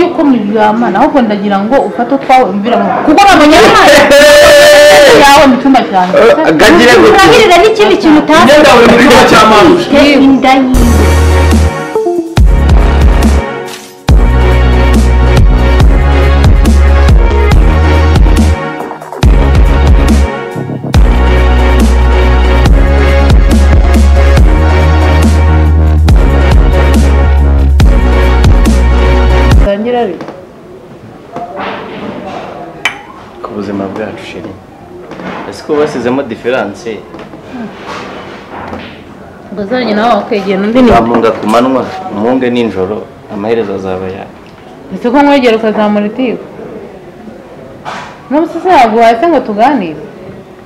ubundi bwama ahubwo ndagira ngo ufate utwawe umvira mu kuko uramenye yawe mu cyumba cyanjye gagire gutyo urangirira n'ikindi kintu utazi ngenda buri mu cyumba cya manusha ufite inda yiwe utangira rero ku buzima bwacu shiri ese ko basizemo diferanse bazanye nawe wakwegera undi ni wamunga ku manywa umunge nijoro amaherezo azaba yawe ese ko nkwegera ukazamura itiyo n'umusese yaguhaye se ngo tuganire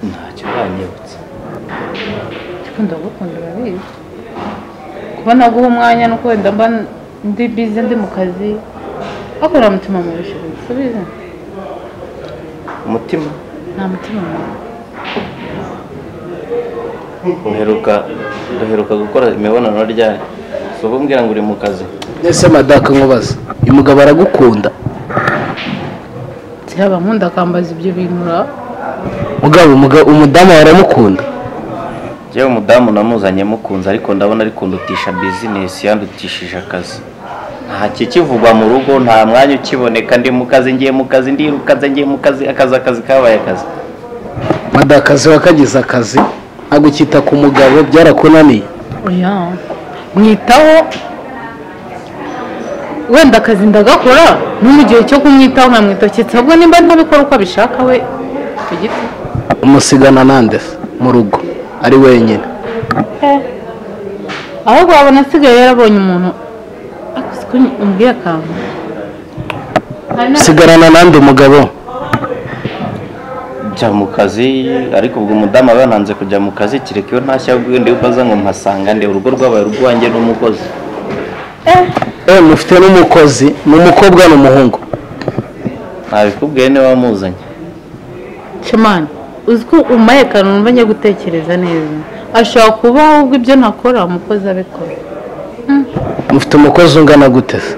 ntacyo uranyibutsa ariko ndagukunda urabizi kuba naguha umwanya nuko wenda mba ndi bize ndi mu kazi ariko uramutima mu bushobozi subiza umutima nta mutima mubi uheruka duheruka gukora imibonano ryari si ubu mbwira ngo uri mu kazi ese madaka nkubaza uyu mugabo aragukunda cyaba nkunda akambaza ibyo bintu ra mugabo umugabo- umudamu wawe aramukunda yewe umudamu namuzanye mukunze ariko ndabona ari kundutisha bizinesi yandutishije akazi nta kikivugwa mu rugo nta mwanya ukiboneka ndi mu kazi ngiye mu kazi ndiruka nze ngiye mu kazi akazi akazi kabaye akazi madakazi wakagize akazi ntabwo ukita ku mugabo byarakunaniye oya mwitaho wenda akazi ndagakora no mu gihe cyo kumwitaho nkamwitoketse ahubwo nimba ntabikora uko abishaka we ku giti umusigana nande se mu rugo ari wenyine ahubwo wabona asigaye yarabonye umuntu ariko siko umbwiye akantu Hari na- usigarana nande umugabo njya mu kazi ariko ubwo umudamu aba yananze kujya mu kazi kereka iyo ntashya ubwende yuko aza ngo mpasanga nde urugo rwabaye urwanjye n'umukozi eh mufite n'umukozi ni umukobwa ni umuhungu ntabikubwiye niba wamuzanye shemani uzi ko umaye akantu wumva njya gutekereza neza ashobora kuba ahubwo ibyo ntakora umukozi abikora mufite umukozi ungana gute se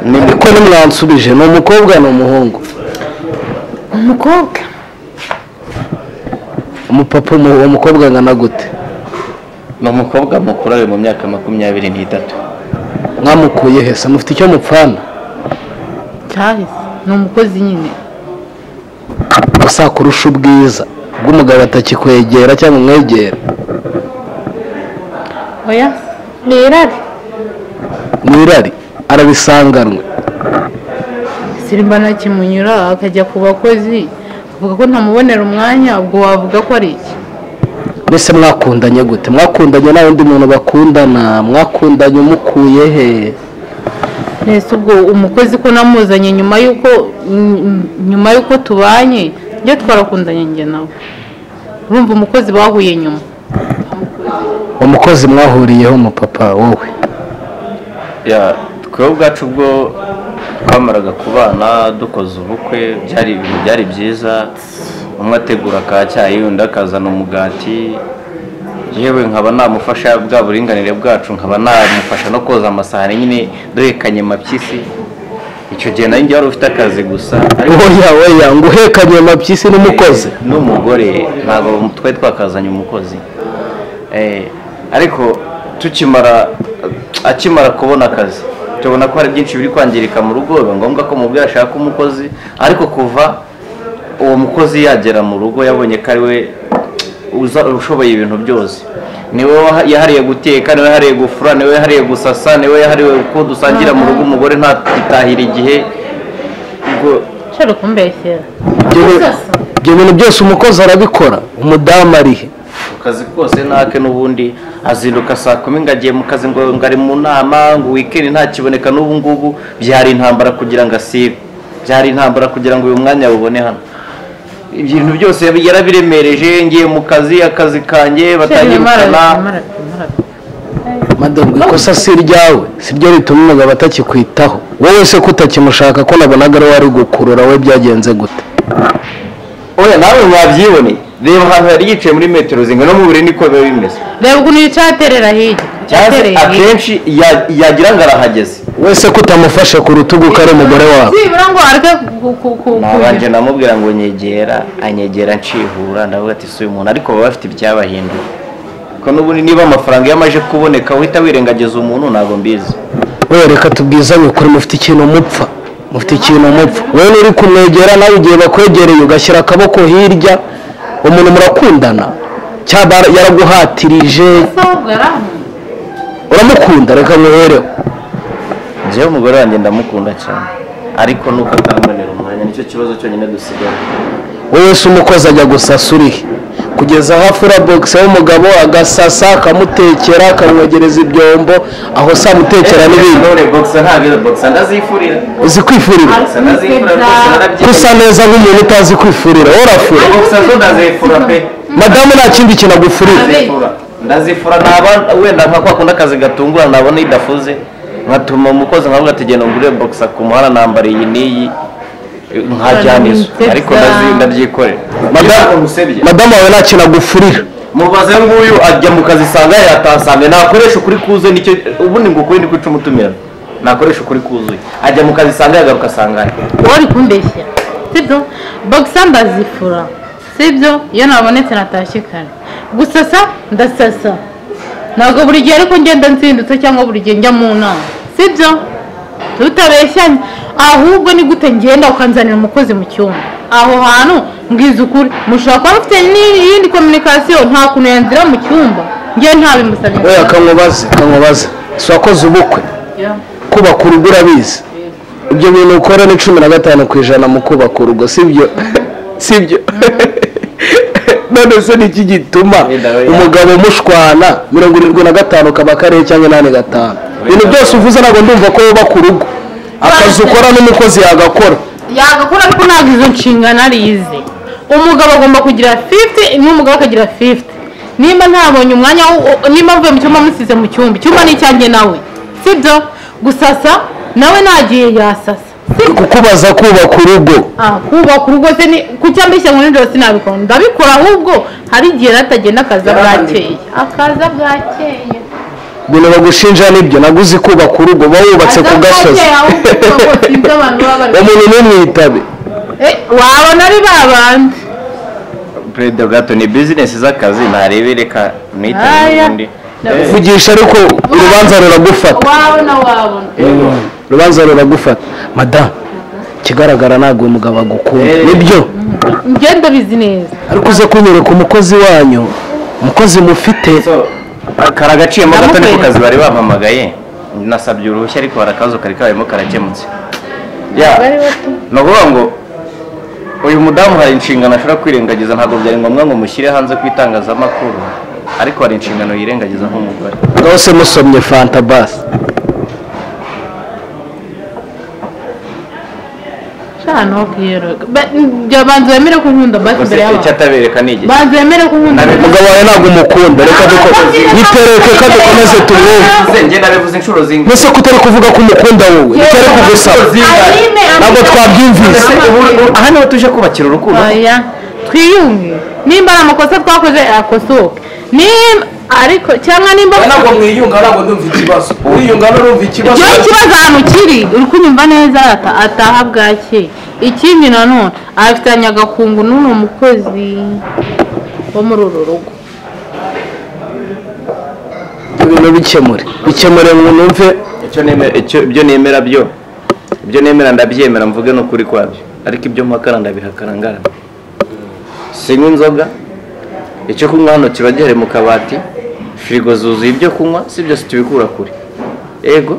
ni ariko nimwansubije ni umukobwa ni umuhungu umukobwa umupapa umu- uwo mukobwa angana gute ni umukobwa mukuru ari mu myaka makumyabiri n'itatu mwamukuye he se mufite icyo mupfana cyahise ni umukozi nyine gusa kurusha ubwiza bw'umugabo atakikwegera cyangwa umwegere oya ni irari ni irari arabisanganwe sirimba ntakimunyura akajya ku bakozi avuga ko ntamubonera umwanya ubwo wavuga ko ari iki mbese mwakundanye gute mwakundanye nta wundi muntu bakundana mwakundanye umukuye he mbese ubwo umukozi ko namuzanye nyuma y'uko mm, nyuma y'uko tubanye njye twarakundanye njye nawe urumva umukozi bahuye nyuma umukozi mwahuriyeho umupapa wowe Ya, twebwe ubwacu ubwo twamaraga kubana dukoze ubukwe byari ibintu byari byiza umwe ategura ka cyayi undi akazana umugati yewe nkaba namufasha bwa buringanire bwacu nkaba namufasha no koza amasahani nyine duhekanye mapyisi icyo gihe nayo njye wari ufite akazi gusa ariko oya oya ngo uhekanye amapyisi n'umukozi n'umugore ntabwo twari twakazanye umukozi Eh, ariko tukimara akimara kubona akazi tubona ko hari byinshi biri kwangirika mu rugo biba ngombwa ko umubyeyi ashaka umukozi ariko kuva uwo mukozi yagera mu rugo yabonye ko ari we uza ushoboye ibintu byose niwe waha- yahariye guteka niwe yahariye gufura niwe yahariye gusasa niwe yahariwe ko dusangira mu rugo umugore ntatahira igihe ubwo nshobora kumbeshyera Ibyo bi- ibyo bintu byose umukozi arabikora umudamu ari he ku kazi kose ntake n'ubundi azinduka saa kumi ngo agiye mu kazi ngo ngo ari mu nama ngo wikendi ntakiboneka n'ubu ngubu byari intambara kugira ngo asibe byari intambara kugira ngo uyu mwanya awubone hano ibintu byose yarabiremereje ngiye mu kazi akazi kanjye batangirukana madamu ikosa si iryawe si ryo rituma umugabo atakikwitaho wowe se ko utakimushaka ko nabonaga ari wari gukurura we byagenze gute oya nawe mwabyiboneye reba ahantu yari yicaye muri metero zingana no mu buriri niko biba bimeze reba ukuntu yicaye aterera hirya cyangwa se Atereye hirya. akenshi ya- yagira ngo arahageze wese ko utamufashe ku rutugu ko ari umugore wawe byibura ngo areke ku- ku- ku- nabanje namubwira ngo nyegera anyegera nshihura ndavuga ati si uyu muntu ariko baba bafite ibyabahinduye ko n'ubundi niba amafaranga iyo amaje kuboneka uhita wirengagiza umuntu ntabwo mbizi we reka tubwizanye ukuri mufite ikintu mupfa mufite ikintu mupfa wowe nturi kumwegera nawe igihe bakwegereye ugashyira akaboko hirya umuntu murakundana cyaba yaraguhatirije Ntabwo yari ahunze. uramukunda reka muhereho njyewe umugore wanjye ndamukunda cyane ariko nuko atambonera umwanya nicyo kibazo cyonyine dusigaye wowe se umukozi ajya gusasa urihe kugeza aho afura bogisi w'umugabo agasasa akamutekera akamwogereza ibyombo aho se amutekera n'ibindi none bogisa ntabwo izo bogisa ndazifurira uzi kwifurira bogisa ndazifurira rwose gusa narabyemeye neza nk'umuntu utazi kwifurira wowe urafura bogisa zo ndazifura pe madamu nta kindi kintu agufurira ndazifura ndazifura naba wenda nka kwa kundi akazi gatungura nabona idafuze nkatuma umukozi nkavuga ati genda ngure bogisa ku muhanda nambara iyi n'iyi nkajyanizo ariko ndazi- ndabyikorera Madamu- umusebye madamu wawe nta kintu agufurira mubaze nguyu ajya mu kazi isanga yatasange nakoresha ukuri kuzuye nicyo ubundi ngo ukuri ni kwica umutumira nakoresha ukuri kuzuye ajya mu kazi isanga yagaruka asanga wari kumbeshya sibyo bogisa ndazifura sibyo iyo nabonetse natashye kare gusasa ndasasa ntabwo buri gihe ariko ngenda nzindutse cyangwa buri gihe njya mu nama sibyo tutabeshyanye ahubwo ni gute ngenda ukanzanira umukozi mu cyumba aho hantu mbwiza ukuri mushobora kuba mufite n'iyindi kominikasiyo nta kuntu yanzira mu cyumba njye ntabimusabye oya kamubaze kamubaze si wakoze ubukwe Yeah. kubaka urugo urabizi ibyo bintu ukora ni cumi na gatanu ku ijana mu kubaka urugo sibyo sibyo none se ni iki gituma umugabo umushwana mirongo irindwi na gatanu kaba karihe cyangwa inani gatanu ibintu byose uvuze ntabwo ndumva ko wubaka urugo akazi ukora n'umukozi yagakora yagakora ariko ntabwo izo nshingano arize umugabo agomba kugira 50 n'umugabo akagira 50 nimba ntabonye umwanya wo- nimba mvuye mu cyumba musize mu cyumba icyumba ni icyanjye nawe sibyo gusasa nawe nagiye yasasa sibyo kukubaza kubaka urugo ah kubaka urugo se ni kucyambeshya ngo nijoro sinabikora ndabikora ahubwo hari igihe natagenda akaza bwakeye akaza bwakeye ibintu bagushinja nibyo naguzi kubaka urugo uba wubatse ku gasozi ahubwo kuko sinzi abantu baba bari umuntu ntumwitabe Eh, wabona ari babandi perezida bwato ni bizinesi z'akazi ntarebe reka nitabire Aya. ubundi vugisha ariko urubanza ruragufata wabona wabona urubanza ruragufata madamu ikigaragara ntabwo uyu mugabo agukunda Eh. nibyo ngenda bizi neza ariko uze kunyereka umukozi wanyu umukozi mufite So, kari agaciyemo gato ni ku Ndamukwereka. kazi bari bampamagaye nasabye uruhushya ariko barakazo kari karimo karakemutse Ya, ni ukuvuga ngo uyu mudamu hari inshingano ashobora kwirengagiza ntabwo byari ngombwa ngo mushyire hanze ku itangazamakuru ariko hari inshingano yirengagiza nk'umugore ngaho se musomye fanta basi shana ubwiraga banza wemere ko nkunda basi gusa imbere icyo y'abantu atabereka ni igihe banza wemere ko nkunda Nawe basi. umugabo wawe ntabwo umukunda reka duko yitereke ko dukomeze tumwumve Nze njye nabivuze inshuro zingahe mbese ko utari kuvuga ko umukunda wowe nicyo ari kugusaba Aline, ntabwo Aline. twabyumvise Ubu- ubu- aha niho tuje kubakira urukundo Oya, twiyunge nimba ari amakosa twakoze akosoke nimba ariko cyangwa nimba ntabwo mwiyunga ntabwo ndumva ikibazo mwiyunga n'urumva ikibazo igihe ikibazo ahantu kiri uri kunyumva neza ata- ataha bwakeye ikindi nanone afitanye agakungu n'uno mukozi wo muri uru rugo ibintu bikemure bikemure ngo numve icyo nemera icyo ibyo nemera byo ibyo nemera ndabyemera mvuge n'ukuri kwabyo ariko ibyo mpakara ndabihakana ngarama sinywa inzoga icyo kunywa hano kiba gihari mu kabati firigo zuzuye ibyo kunywa si byose tubikura kure ego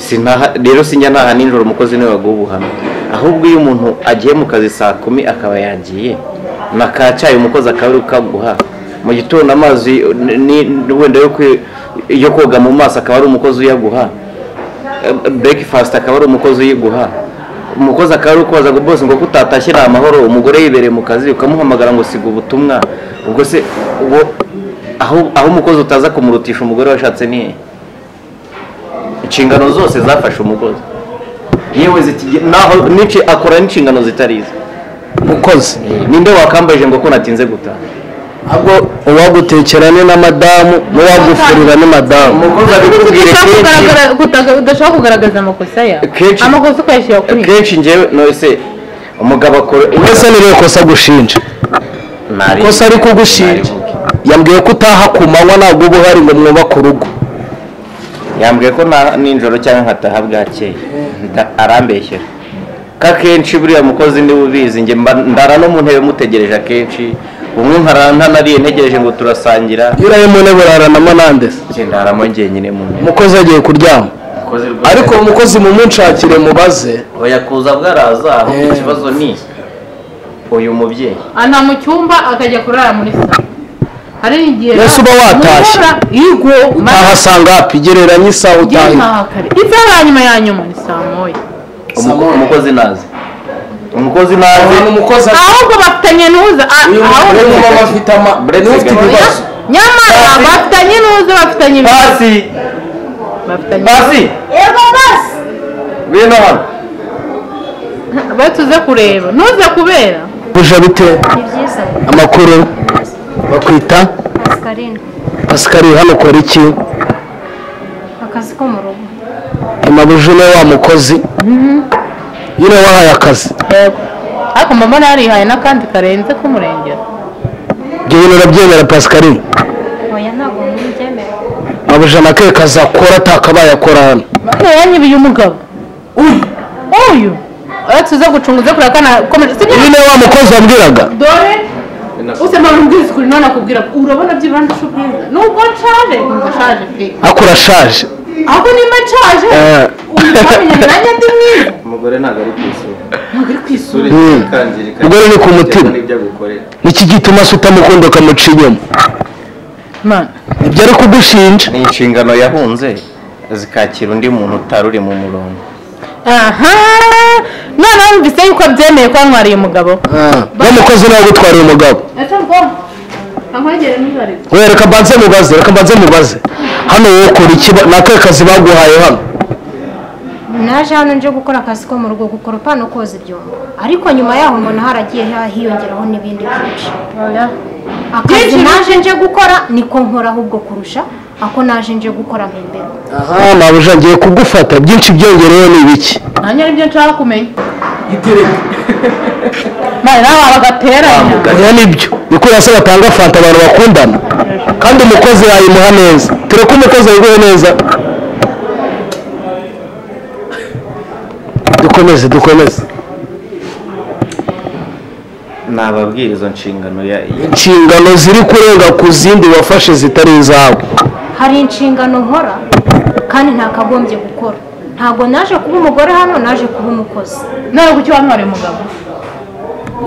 Sinaha- rero sinjya ntaha nijoro umukozi niwe waguha ubuhamya ahubwo iyo umuntu agiye mu kazi saa kumi akaba yagiye na ka cyayi umukozi akaba ari kukaguha mu gitondo amazi ni- ni- wenda yo kwi- yo koga mu maso akaba ari umukozi uyaguha Eh, breakfast akaba ari umukozi uyiguha umukozi akaba ari kubaza ngo bose ngo kutatashye ni amahoro umugore yibereye mu kazi ukamuhamagara ngo siga ubutumwa ubwo se ubwo aho aho umukozi utaza kumurutisha umugore washatse ni hehe inshingano zose zafashe umukozi yewe zikige- naho nici akora n'inshingano zitari ize mukozi ninde wakambaje ngo ko natinze gutaha ahubwo uwagutekerane na madamu n'uwagufurira ni madamu umukozi abikubwire udashaka kenshi kugaragara- kutaga- udashaka kugaragaza amakosa yawe Akenshi- amakosa ukayashyira kuri kenshi njyewe nose umugabo akora mbese ni rero kosa agushinja Nari- kosa ari kugushinja naribuke. yambwiye ko utaha ku manywa ntabwo uba uhari ngo mwubake urugo yambwiye ko na nijoro cyangwa nkataha bwakeye nda- arambeshyera ko akenshi buriya mukozi niwe ubizi njye mba- ndara no mu ntebe mutegereje akenshi umwe nkara ntanariye ntegereje ngo turasangira iyo uraye mu ntebe uraranamo nandese njye ndaramo njyenyine mu ntebe umukozi agiye kuryama ariko uwo mukozi mumunshakire mubaze oya kuza bwaraza ahubwo Eh. ikibazo ni uyu mubyeyi ana mu cyumba akajya kurara muri salo hari igihe Mbese uba watashye. Mukora, yego ahasanga hapigereranye isaha ngewe utaha ntaha kare isaha ya nyuma ya nyuma ni saa moya Umuko- umukozi nazi umukozi nazi ahantu umukozi ari ahubwo bafitanye n'uza ah, uyu ahubwo- mugore mama afite ama niwe ufite ibibazo nyamara bafitanye n'uza bafitanye ibibazo pasi bafitanye pasi Yego basi. bino hano batuze kureba nuze kubera kuja bite Ni byiza. amakuru bakwita Pascaline. pasikari hano ukora iki Akazi ko mu rugo. amabuje ni wa mukozi iyo nawe wahaye akazi yego ariko mama narihaye n'akandi karenze k'umurengera ibyo bintu urabyemera pasikari Oya ntabwo mbyemera. amabuje na ke kazi akora atakabaye akora hano yanyibiye umugabo uyu uyu ayo tuze gucunga uze kureba kana komeje sibyo iyo nawe wa mukozi wambwiraga dore usema numbwiza ukuri none akubwira ko urabona byibura ndusha ubwiza nubwo nshaje nkumva nshaje pe ariko urashaje ahubwo nimba nshaje Eh. uyu twamenye nanjye ndi mwiza umugore ntabwo ari ku isura ntabwo ari kwisura Mm. ikangirika Umugore ni ku mutima. n'ibyo agukorera niki gituma se utamukunda ukamuca inyuma mana ibyo ari kugushinja ni inshingano yahunze zikakira undi muntu utari uri mu murongo aha none wumvise yuko abyemeye ko yanywariye umugabo uwo mukozi nawe agutwariye umugabo ese mbona nkankwegere ntibarebe we reka mbanze mubaze reka mbanze mubaze hano wowe ukora iki ni akahe kazi baguhaye hano Naje hano nje gukora akazi ko mu rugo gukoropa no koza ibyombo. Ariko nyuma yaho mbona haragiye ha- hiyongeraho n'ibindi byinshi. Akazi naje nje gukora niko nkora ahubwo kurusha ako naje nje gukora mpembero. aha mabuje ngiye kugufata byinshi byongereyeho ni ibiki nanjye nibyo nshaka kumenya itereka mane nawe bagateranya oya nibyo ni kubera se batanga fanta abantu bakundana kandi umukozi yayimuha neza tureke umukozi yayiguhe neza dukomeze dukomeze nababwira izo nshingano ya inshingano ziri kurenga ku zindi wafashe zitari izawe hari inshingano nkora kandi ntakagombye gukora ntabwo naje kuba umugore hano naje kuba umukozi nawe kuki wanywariye umugabo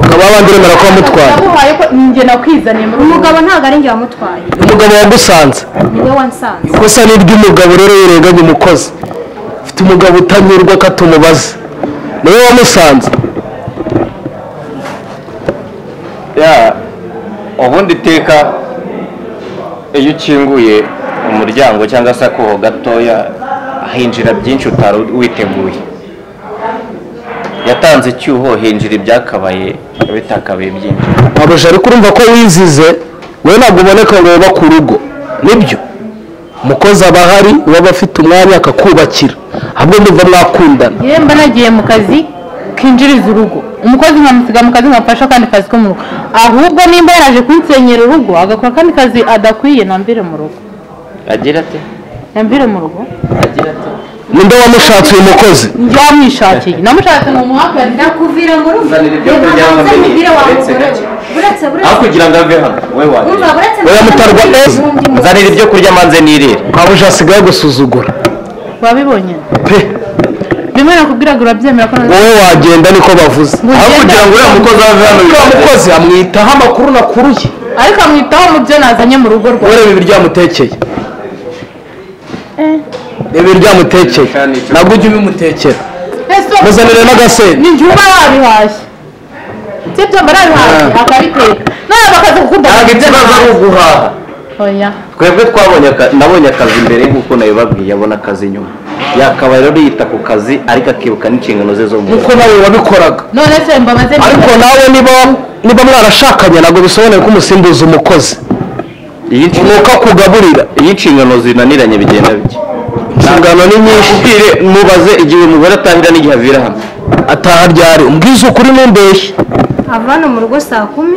ukaba wabandi uremera ko wamutwaye naguhaye ko ninjye nakwizaniye muri uyu mugabo umugabo ntabwo ari njye wamutwaye umugabo wagusanze niwe wansanze ikosa ni iry'umugabo rero yirenganya umukozi ufite umugabo utanyurwa ko atumubaza niwe wamusanze ya ubundi iteka iyo ukinguye umuryango cyangwa se akuho gatoya hinjira byinshi utari witeguye yatanze icyuho hinjira ibyakabaye bitakabaye byinshi babuje ariko urumva ko wizize wowe ntabwo uboneka ngo wubake ku rugo nibyo umukozi aba ahari uba afite umwanya akakubakira ahubwo ndumva mwakundana yewe mba nagiye mu kazi kinjiriza urugo umukozi nkamusiga mu kazi nkamufasha akandi kazi ko mu rugo ahubwo nimba yaraje kunsenyera urugo agakora akandi kazi adakwiye nambire mu rugo agira ati nambire mu rugo agira ati ninde wamushatse uyu mukozi yamwishakiye namushatse ngo muhakane nakuvira mu rugo Uzanira ibyo reba kurya hanze wamenye, nkubwire wa uretse mugore gake. we. uretse aho buretse kugira ngo ave hano we umva wajya buretse Oya, mutarwa neza. nzanira ibyo kurya manze nirire babuje asigaye gusuzugura wabibonye pe bimwe nakubwiraga urabyemera ko nanjye- wowe wagenda niko bavuze Ugenda- aho kugira ngo uriya mukozi ave hano uriya mukozi amwitaho amakuru nakuruye ariko amwitaho mu byo nazanye mu rugo rwawe ureba ibi ryamutekeye reba ibi ryamutekeye ntabwo ujya ubimutekera ese muzanire n'agasenda ni juba wabihashye sibyo mba nabihashye Ah. akabiteka nawe bakaza gukunda ntabwo ikibazo ari uguhaha oya twebwe twabonye aka- nabonye akazi mbere nk'uko nabibabwiye abona akazi nyuma yakabaye rero yita ku kazi ariko akibuka n'inshingano ze zo mu rugo nk'uko nawe wabikoraga none se mbabaze ariko nawe niba niba mwarashakanye ntabwo bisobanuye ko umusimbuza umukozi iyo inshingano- nuko akugaburira iyo inshingano zinaniranye bigenda bike inshingano ni nyinshi Ubwire, mubaze igihe umugore atangira n'igihe avira hamwe ataha ryari umbwiza ukuri ntumbeshye ava hano mu rugo saa kumi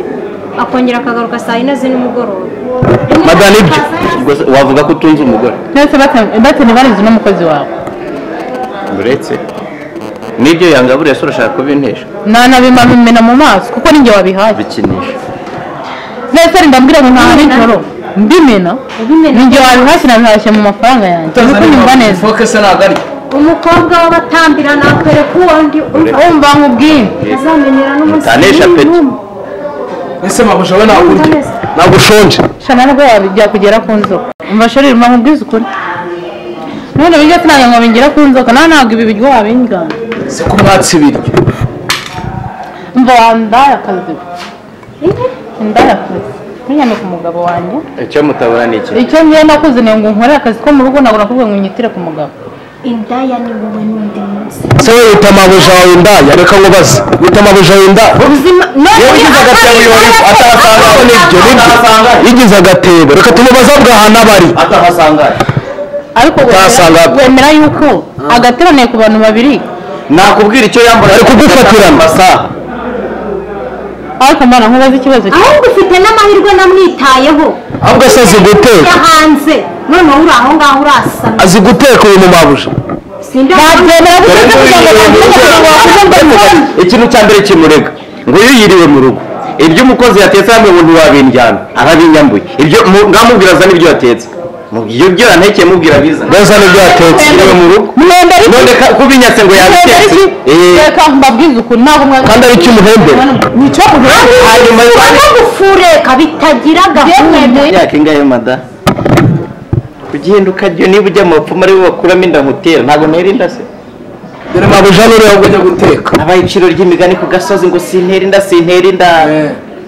akongera akagaruka saa yine z'umugoroba madana ibyo Ubwo se wavuga ko utunze umugore nese batene barize n'umukozi wawe uretse n'ibyo yangaburiye se urashaka kubintesha nanabimamimena mu maso kuko ninjye wabihaye bikinisha nese renda mbwira ngo ntaha nijoro mbimena Ubimena. ninjye wabihashye nabihashye mu mafaranga yanjye kuko nyumva neza foke se ntabwo ari umukobwa w'abatambira nakwereka uwundi umva umva nk'ubwinshi azamenyera n'umunsi Mutanesha n'umwe peti. n'umwe. ese magusha we ntabwo urya Mutanesha. ntabwo ushonje shana nabwo byakugera ku nzoka umva sheri rumva nkubwize ukuri none bijya sinajya ngo bingira ku nzoka nawe ntabwo ibi biryoha bingana si ko umwatsi ibiryo umva wandaya akazi indaya akazi ntunyane ku mugabo wanjye icyo mutabona ni iki icyo ngiye nakuze ni ngo nkore akazi ko mu rugo ntabwo nakubwiye ngo unyitire ku mugabo indaya ni wowe n'undi munsi se wowe wita amabuja wawe indaya reka nkubaze wita amabuja wawe indaya ubuzima iyo ugize agatebo yonyine atahasanga nibyo nibyo iyo ugize agatebo reka tumubaza bwaha n'abari atahasangaye ariko wemera- Utasanga- wemera yuko agateraniye ku bantu babiri nakubwira icyo yambara Ari kugufatirana. amasaha ariko mbana nkubaze ikibazo cye ahubwo ufite n'amahirwe namwitayeho ahubwo se azi guteka ajya hanze noneho uri aho ngaho urasana azi guteka uyu mu mabuja sindya nabyemera Dore bite kugira nguyu ngo nagire yiriwe mu rugo. abantu bamubone? ikintu cya mbere kimurega ngo iyo yiriwe mu rugo ibyo umukozi yatetse hamwe ubu ntiwabiryana arabinyambuye ibyo mu- ngamubwira azana ibyo yatetse Mu- iyo byo yantekeye mubwira biza neza nibyo yatetse yiriwe mu rugo mwemera iki none ka- kubinyatse ngo mwemera yabitetse iki Eh, reka mbabwize ukuri ntabwo mwa kandi ari icy'umuhembe nicyo muhembe hanyuma no gufureka bitagira gahunda imyaka ingahe mada kugihinduka ryo niba ujya mu bapfumu aribo bakuramo inda nkutera ntabwo ntera inda se mabuja n'uriya ajya guteka abaye iciro ry'imigani ku gasozi ngo sintera inda sintera inda Eh.